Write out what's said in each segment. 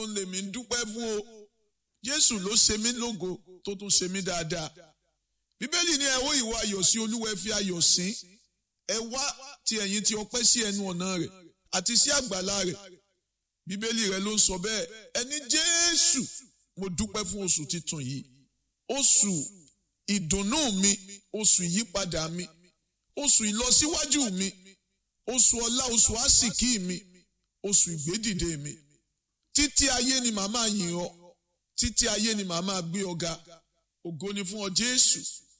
ó lè mí dúpẹ́ fún o jésù ló ṣe mí lógo tó tún ṣe mí dáadáa bíbélì ní ẹ ó ìwọ ayọ̀ sí olúwa ẹ fi ayọ̀ sìn ẹ wá ti ẹ̀yin tí ọpẹ́ sí ẹnu ọ̀nà rẹ̀ àti sí àgbàlá rẹ̀ bíbélì rẹ̀ ló ń sọ bẹ́ẹ̀ ẹni jésù mo dúpẹ́ fún oṣù titun yìí oṣù ìdùnnú mi oṣù ìyípadà mi oṣù ìlọsíwájú mi oṣù ọlá oṣù àsìkí mi oṣù ìgbédìde mi títí ayé ni màá máa yìn ọ́ títí ayé ni màá máa gbé ọ ga ògo ni fún ọ jésù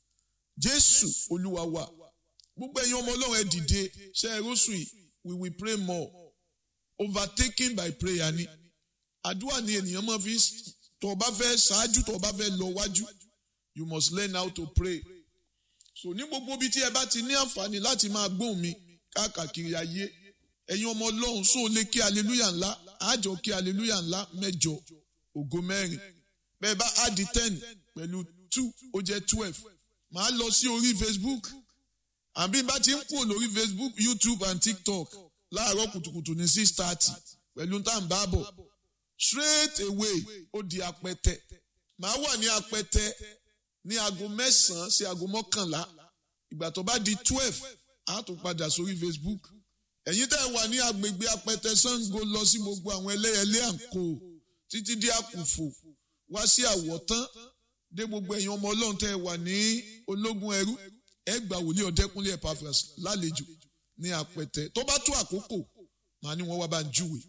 jésù olúwa wa gbogbo ẹ̀yin ọmọ ọlọ́run ẹ dìde ṣe é rọ́ṣù yìí we will pray more overtaken by prayer ni àdúrà ni ènìyàn máa fi tó o bá fẹ́ ṣáájú tó o bá fẹ́ lọ wájú you must learn how to pray so ní gbogbo ibi tí ẹ bá ti ní àǹfààní láti máa gbóhùn mi káàkiri ayé ẹ̀yin ọmọ ọlọ́run sóò lè kí aleluya ńlá àjọ kí aleluya ńlá mẹ́jọ ògo mẹ́rin bẹ́ẹ̀ bá áàdì ten pẹ̀lú two ó jẹ́ twelve màá lọ sí orí facebook àbí bá ti ń kúrò lórí facebook youtube and tiktok láàárọ̀ kùtùkùtù ní six thirty pẹ̀lú tá à ń bá bọ̀ straight away ó di apẹtẹ màá wà ní apẹtẹ ní aago mẹ́sàn-án sí aago mọ́kànlá ìgbà tó bá di twelve á tún padà sórí facebook ẹ̀yin tẹ́ ẹ wà ní agbègbè apẹtẹ sango lọ sí gbogbo àwọn ẹlẹ́yẹlé àǹkó títí dé àkùfò wá sí àwọ̀tán dé gbogbo ẹ̀yin ọmọ ọlọ́run tẹ́ ẹ wà ní ológun ẹrú ẹ gbà wòlíì ọ̀dẹ́kúnlé Epaphras lálejò ní apẹtẹ tó bá tó àkókò màá ní wọ́n wá bá ń júwe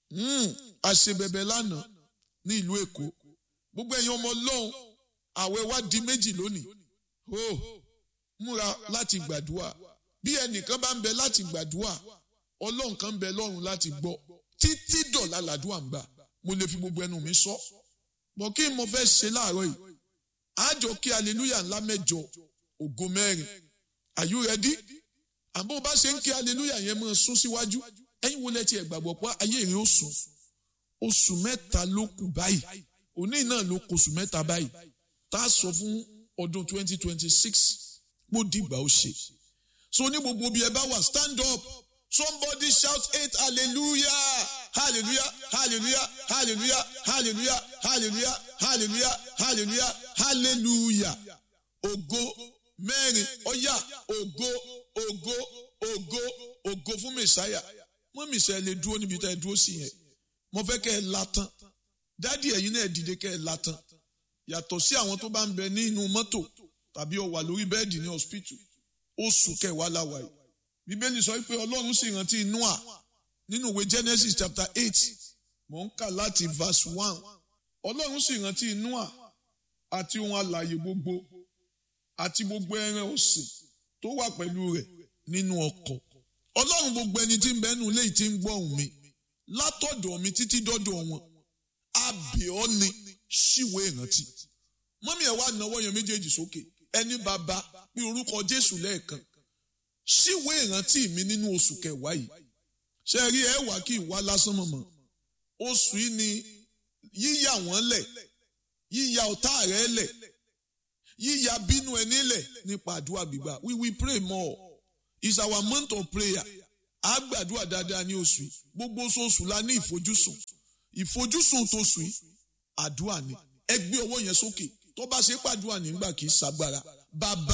àṣebẹ̀bẹ̀ lánàá ní ìlú èkó gbogbo ẹ̀yin ọmọ ọlọ́run àwẹ̀ wá di méjì lónìí ó múra láti gbàdúrà bí ẹnìkan bá ń bẹ láti gbàdúrà ọlọ́run kan ń bẹ lọ́run láti gbọ́ títí dọ̀là làdúrà ń gbà mo lè fi gbogbo ẹnu mi sọ bọ̀ kí n mo fẹ́ ṣe láàárọ̀ yìí àjọ kí aleluya ńlá mẹ́jọ ògo mẹ́rin are you ready àbó bá ṣe ń kí aleluya yẹn máa sún síwájú ẹ̀yin wo lẹ tiẹ̀ gbàgbọ́ pé ayé rẹ̀ ó sùn oṣù mẹ́ta ló kù báyìí òní náà ló kù oṣù mẹ́ta báyìí tá a sọ fún ọdún twenty twenty six mo dìgbà ó ṣe so ní gbogbo bí ẹ bá wà stand up somebody shout eight hallelujah hallelujah hallelujah hallelujah hallelujah hallelujah hallelujah hallelujah hallelujah ògo mẹ́rin ọ̀yà ògo ògo ògo ògo fún mẹ̀sáyà mọ́ mẹ̀sáyà lè dúró níbi tá ẹ dúró sí yẹn mo fẹ́ kẹ́ ẹ látàn dádì ẹ̀yin náà dìde kẹ́ ẹ látàn yàtọ̀ sí àwọn tó bá ń bẹ nínú mọ́tò tàbí ó wà lórí bẹ́ẹ̀dì ní hospital oṣù kẹwàá láwa yìí bíbélì sọ pé ọlọ́run sì rántí noah nínú ìwé genesis chapter eight mò ń kà láti verse one ọlọ́run sì rántí noah àti ohun alààyè gbogbo àti gbogbo ẹran ọ̀sìn tó wà pẹ̀lú rẹ̀ nínú ọkọ̀ ọlọ́run gbogbo ẹni tí ń bẹ́nu léyìí tí ń gbọ́ ohùn mi látọ̀dọ̀ mi títí dọ́dọ̀ wọn abẹ́ọ́ ni ṣíwèé ìrántí mọ́mí ẹ̀ wá náwó yẹn méjèèjì sókè ẹni bàbá pé orúkọ jésù lẹ́ẹ̀kan ṣíwèé ìrántí mi nínú oṣù kẹwàá yìí ṣe rí ẹ wá kí ìwá lásán mọ̀mọ́ oṣù yìí ni yíyà wọ́n lẹ̀ yíyà ọ̀tá rẹ̀ lẹ̀ yíyà bínú ẹni lẹ̀ nípa àdúrà gbígbà we will pray more it's our month of prayer a gbàdúrà dáadáa ní oṣù yìí gbogbo oṣooṣù la ní ìfojúsùn ìfojúsùn tóṣù yìí àdúrà ni ẹ gbé ọwọ́ yẹn sókè tó bá ṣe pàdúrà nígbà kì í ṣàgbára bàbá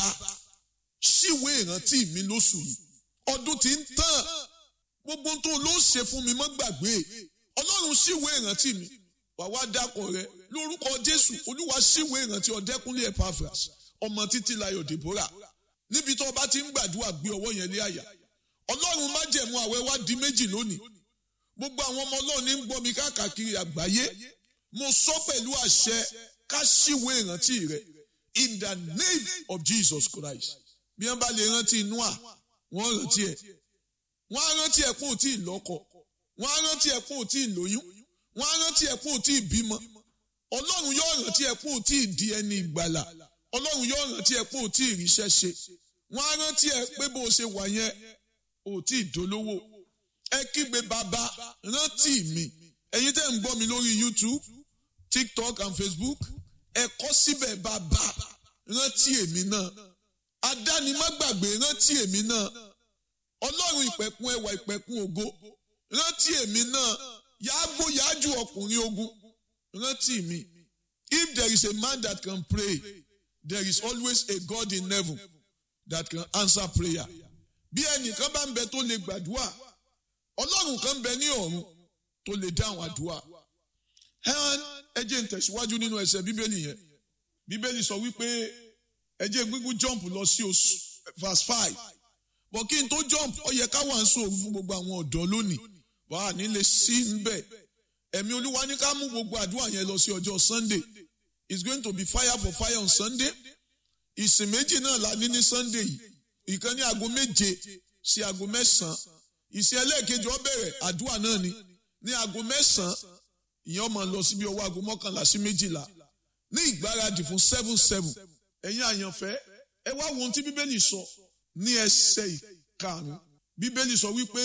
ṣíwèé ìrántí mi lóṣù yìí ọdún tí ń tàn gbogbo tó ló ṣe fún mi mọ́ gbàgbé ọlọ́run ṣíwèé ìrántí mi wàá dákọ̀ rẹ lórúkọ jésù olúwa ṣíwèé ìrántí ọ̀dẹ́kúnlé Epaphras ọmọ títí layọ̀ Deborah níbi tó bá ti ń gbàdúrà gbé ọwọ́ yẹn lé àyà ọlọ́run má jẹ̀mú àwẹ̀ wá di méjì lónìí gbogbo àwọn ọmọ ọlọ́run ní ń gbọ́ mi káàkiri àgbáyé mo sọ pẹ̀lú àṣẹ ká ṣíwèé ìrántí rẹ in the name of Jesus Christ bí wọ́n bá lè rántí Noah wọ́n rántí ẹ̀ wọ́n á rántí ẹ̀ kún òtí ìlọ́kọ wọ́n á rántí ẹ̀ kún òtí ìlóyún wọ́n á rántí ẹ̀ kún òtí ìbímọ ọlọ́run yóò rántí ẹ̀ kún òtí ìdí ẹni ìgbàlà ọlọ́run yóò rántí ẹ̀ kún òtí ìríṣẹ́ ṣe wọ́n á rántí ẹ̀ pé bó o ṣe wà yẹn òtí ìdólówó ẹ kígbe bàbá rántí mi ẹ̀yin tẹ́ ń gbọ́ mi lórí YouTube TikTok and Facebook ẹ kọ síbẹ̀ bàbá rántí èmi náà adánimágbàgbé rántí èmi náà ọlọ́run ìpẹ̀kun ẹwà ìpẹ̀kun ògo rántí èmi náà yàgbó yájú ọkùnrin ogun rántí mi if there is a man that can pray there is always a God in heaven that can answer prayer bí ẹnìkan bá ń bẹ tó lè gbàdúrà ọlọ́run kan bẹ ní ọ̀run tó lè dáhùn àdúrà ẹ jẹ́ n tẹ̀síwájú nínú ẹsẹ̀ bíbélì yẹn bíbélì sọ wípé ẹ jẹ́ gbígbó jump lọ sí oṣù verse five bọ̀ kí n tó jump ó yẹ ká wà ń sòrò fún gbogbo àwọn ọ̀dọ́ lónìí wà á nílé sí níbẹ̀ ẹ̀mí olúwa ní ká mú gbogbo àdúrà yẹn lọ sí ọjọ́ sunday it's going to be fire for fire on sunday ìsìn méjì náà la ní ní sunday yìí ìkan ní aago méje sí aago mẹ́sàn-án ìsìn ẹlẹ́ẹ̀kejì ó bẹ̀rẹ̀ àdúrà náà ni ní aago mẹ́sàn-án ìyẹn ó máa lọ síbi ọwọ́ aago mọ́kànlá sí méjìlá ní ìgbáradì fún seven seven ẹ̀yin àyànfẹ́ ẹ wá wo ohun tí bíbélì sọ ní ẹsẹ̀ ìkarùn-ún bíbélì sọ wípé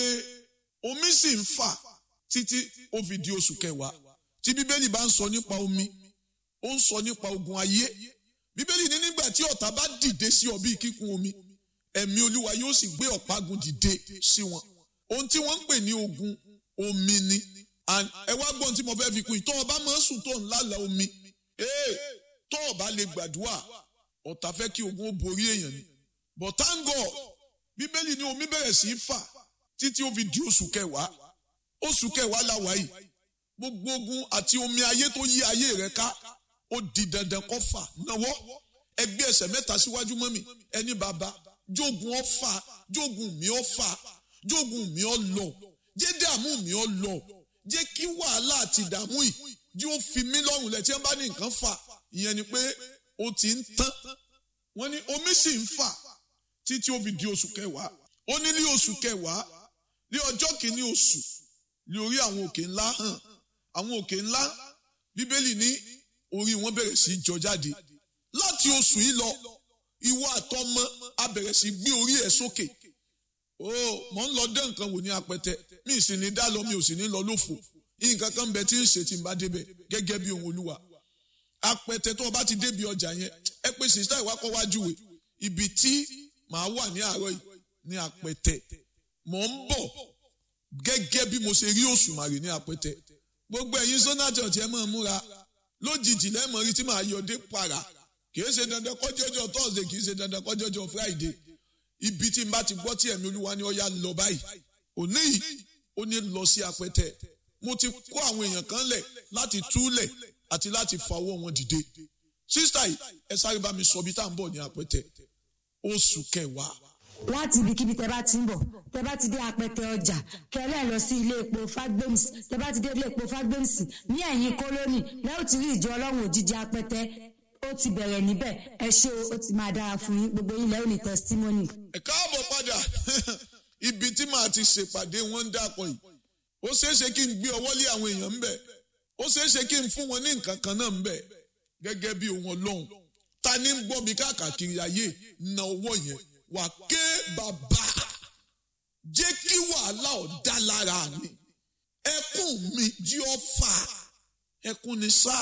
omi sì ń fà títí ó fi di oṣù kẹwàá tí bíbélì bá ń sọ nípa omi ó ń sọ nípa ogun ayé bíbélì ní nígbà tí ọ̀tá bá dìde sí ọ bíi kíkún omi ẹ̀mí olúwa yóò sì gbé ọ̀págun dìde sí wọn ohun tí wọ́n ń pè ní ogun omi ni and ẹ wá gbọ́n tí mo fẹ́ fi kún yìí tó o bá máa ń sùn tó ń lálàá omi ee tó o bá lè gbàdúrà ọ̀tá fẹ́ kí ogun ó borí èèyàn ni but thank God bíbélì ní omi bẹ̀rẹ̀ sí í fà títí ó fi di oṣù kẹwàá oṣù kẹwàá la wà yìí gbogbo ogun àti omi ayé tó yí ayé rẹ ká ó di dandan kó fà náwó ẹgbẹ́ ẹsẹ̀ mẹ́ta síwájú mọ́ mi ẹni bàbá jogun ọ fà jogun mi ọ fà jogun mi ọ lọ jẹ́ dààmú mi ọ lọ jẹ́ kí wàhálà àti ìdààmú yìí jí ó fi mí lọ́rùn lẹ̀ tí wọ́n bá ní nǹkan fà ìyẹn ni pé ó ti ń tán wọ́n ní omi sì ń fà títí ó fi di oṣù kẹwàá ó ní ní oṣù kẹwàá ní ọjọ́ kìíní oṣù ní orí àwọn òkè ńlá hàn àwọn òkè ńlá bíbélì ní orí wọn bẹ̀rẹ̀ sí í jọ jáde láti oṣù yìí lọ ìwọ àtọmọ a bẹ̀rẹ̀ sí gbé orí ẹ̀ sókè ó mọ̀ ń lọ dé nǹkan wò ní apẹtẹ mi sì ní dá lọ mi ò sì ní lọ lófo nǹkan kan bẹ tí ń ṣe tí n bá débẹ̀ gẹ́gẹ́ bí ohun olúwa apẹtẹ tó o bá ti débi ọjà yẹn ẹ pé sista ìwákọ̀ wájú wẹ̀ ibi tí màá wà ní àárọ̀ yìí ní apẹtẹ mọ̀ ń bọ̀ gẹ́gẹ́ bí mo ṣe rí òṣùmàrè ní apẹtẹ gbogbo ẹ̀yin sọ́nà church ẹ máa múra lójijì lẹ́mọ̀ rí tí màá yọdé para kìí ṣe dandan kọjọ́jọ́ thursday kìí ṣe dandan kọjọ́jọ́ friday ibi tí n bá ti gbọ́ tí ẹ̀mí olúwa ni ó yá lọ báyìí òní yìí ó ní lọ sí apẹtẹ mo ti kó àwọn èèyàn kan lẹ̀ láti túlẹ̀ àti láti fa ọwọ́ wọn dìde sísítà yìí ẹ sáré bá mi sọ bí tá à ń bọ̀ ní apẹtẹ oṣù kẹwàá láti ibikíbi tẹ bá ti ń bọ̀ tẹ bá ti dé apẹtẹ ọjà kẹlẹ lọ sí ilé epo fagbems tẹ bá ti dé ilé epo fagbems ní ẹ̀yìn kólónì lẹ́yìn tí rí ìjọ ọlọ́run òjijì apẹtẹ ó ti bẹ̀rẹ̀ níbẹ̀ ẹ ṣé o ó ti máa dára fún yín gbogbo yín lẹ́yìn ní testimony. ẹ káàbọ̀ padà ibi tí màá ti ṣèpàdé wọn ń dàpọ̀ yìí ó ṣeéṣe kí n gbé ọwọ́ lé àwọn èèyàn ń bẹ̀ ó ṣeéṣe kí n fún wọn ní nǹkan kan náà ń bẹ̀ gẹ́gẹ́ bí ohun ọlọ́run ta ni ń gbọ́ mi káàkiri ayé na ọwọ́ yẹn wà ké bàbá jẹ́ kí wàhálà ọ̀dá lára mi ẹkún mi jí ọ fà ẹkún ni sá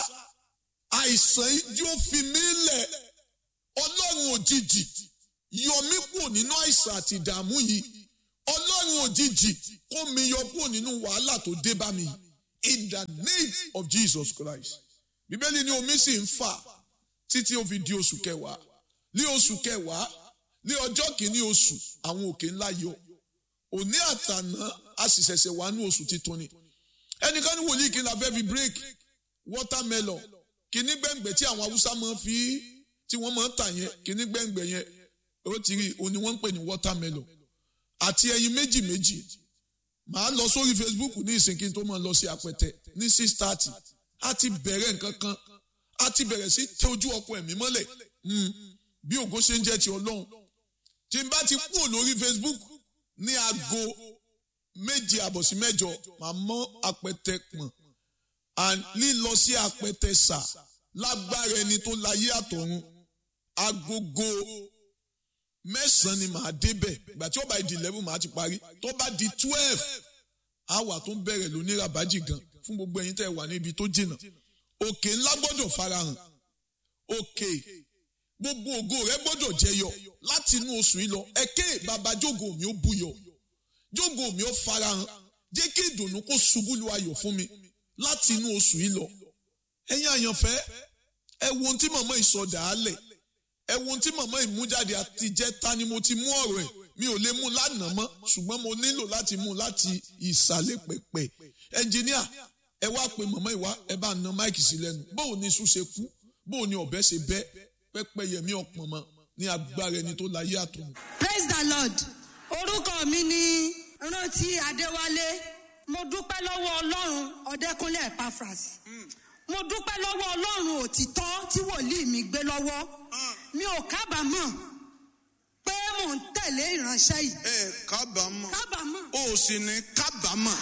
àìsàn yìí jí ó fi mí lẹ̀ ọlọ́run òjijì yọ mí kúrò nínú àìsàn àti ìdààmú yìí ọlọ́run òjijì kó mi yọ kúrò nínú wàhálà tó dé bá mi in the name of Jesus Christ bíbélì ní omi sì ń fà títí ó fi di oṣù kẹwàá ní oṣù kẹwàá ní ọjọ́ kìíní oṣù àwọn òkè ńlá yọ òní àtàná a sì ṣẹ̀ṣẹ̀ wà ní oṣù titun ni ẹnìkan ní wòlíì kí n la fẹ́ fi break watermelon kìíní gbẹ̀ngbẹ̀ tí àwọn haúsá máa fi tí wọ́n máa ń tà yẹn kìíní gbẹ̀ngbẹ̀ yẹn ó ti rí òní wọ́n ń pè ní watermelon àti ẹyin méjì méjì màá lọ sórí Facebook ní ìsìn kí n tó máa lọ sí apẹtẹ ní six thirty a ti bẹ̀rẹ̀ nǹkan kan a ti bẹ̀rẹ̀ sí tẹ ojú ọkọ ẹ̀mí mọ́lẹ̀ bí ògo ṣe ń jẹ́ ti ọlọ́run tí n bá ti kúrò lórí Facebook ní aago méje àbọ̀ sí mẹ́jọ màá mọ́ apẹtẹ pọ̀n and lílọ sí apẹtẹ sà lágbára ẹni tó láyé àtọ̀run agogo mẹ́sàn-án ni màá débẹ̀ ìgbà tí ó bá di eleven màá ti parí tó bá di twelve àwa tó ń bẹ̀rẹ̀ lóní rabaji gan fún gbogbo ẹ̀yin tẹ́ wà níbi tó jìnnà òkè ńlá gbọ́dọ̀ farahàn òkè gbogbo ògo rẹ gbọ́dọ̀ jẹyọ láti inú oṣù yìí lọ ẹkẹ bàbá jógo mi ó buyọ jógo mi ó farahàn jẹ́ kí ìdùnnú kó ṣubú lu ayọ̀ fún mi láti inú oṣù yìí lọ ẹ̀yin àyànfẹ́ ẹ wo ohun tí màmá ìsọdà á lẹ̀ ẹ wo ohun tí màmá ìmújáde àti ìjẹta ni mo ti mú ọ̀rọ̀ ẹ̀ mi ò lè mú lánàá mọ́ ṣùgbọ́n mo nílò láti mú láti ìsàlẹ̀ pẹ̀pẹ̀ ẹnjìníà ẹ wá pe màmá ìwá ẹ bá na máìkì sí lẹ́nu bóun ni iṣu ṣe kú bóun ni ọ̀bẹ ṣe bẹ́ pẹ́pẹ́ yẹmí ọ̀pọ̀ mọ́ ní agbára ẹni tó láyé àtọ̀run. praise the lord orúkọ mi ni rántí adéwálé mo dúpẹ́ lọ́wọ́ ọlọ́run ọ̀dẹ́kúnlé epaphras mo dúpẹ́ lọ́wọ́ ọlọ́run òtítọ́ tí wòlíì mi gbé lọ́wọ́ mi ò kábàámọ̀ pé mò ń tẹ̀lé ìránṣẹ́ yìí ẹ kábàámọ̀ kábàámọ̀ o ò sì ní kábàámọ̀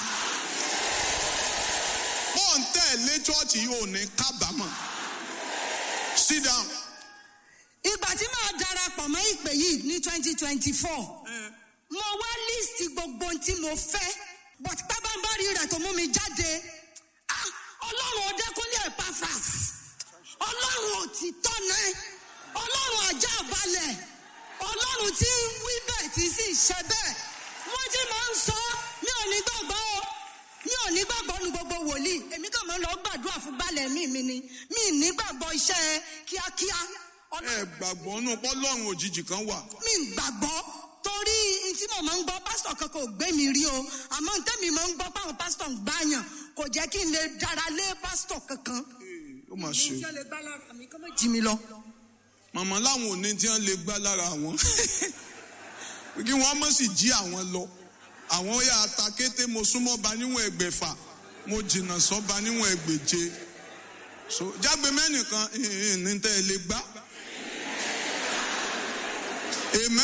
bó ń tẹ̀lé chọ́ọ̀chì yìí ò ní kábàámọ̀ sit down. ìgbà tí màá darapọ̀ mọ́ ìpè yìí ní twenty twenty four mo wá líìsì gbogbo ohun tí mo fẹ́ but pábánbárì rẹ̀ tó mú mi jáde ah, ọlọ́run ọdẹ́kúnlé epaphras ọlọ́run òtítọ́ náà ọlọ́run ajá balẹ̀ ọlọ́run tí ń wí bẹ́ẹ̀ tí sì ṣe bẹ́ẹ̀ wọ́n ti máa ń sọ mi ò ní gbàgbọ́ o mi ò ní gbàgbọ́ nu gbogbo wòlíì èmi kàn máa ń lọ gbàdúrà fún balẹ̀ mi mi ni mi ì ní gbàgbọ́ iṣẹ́ kíákíá ẹ ọlọ́run gbàgbọ́ nù pọ́lọ́run òjijì kan wà. mi ń gbàgbọ́ torí n tí mo máa ń gbọ́ pásítọ̀ kankan ò gbé mi rí o àmọ́ n tẹ́mi máa ń gbọ́ páwọn pásítọ̀ ń gbàyàn kò jẹ́ kí n lè dára lé pásítọ̀ kankan. ó mà ṣe Ní tí ó lè gbá lára mi kó má jí mi lọ. màmá láwọn òní tí wọ́n lè gbá lára àwọn kí wọ́n mọ̀ sí jí àwọn lọ àwọn ó yà ata kété mo súnmọ́ ba níwọ̀n ẹgbẹ̀fà mo jìnnà sọ́ba níwọ̀n ẹgbẹ̀je so jágbe mẹ́nìkan ní tẹ́ ẹ lè gbá. Amen.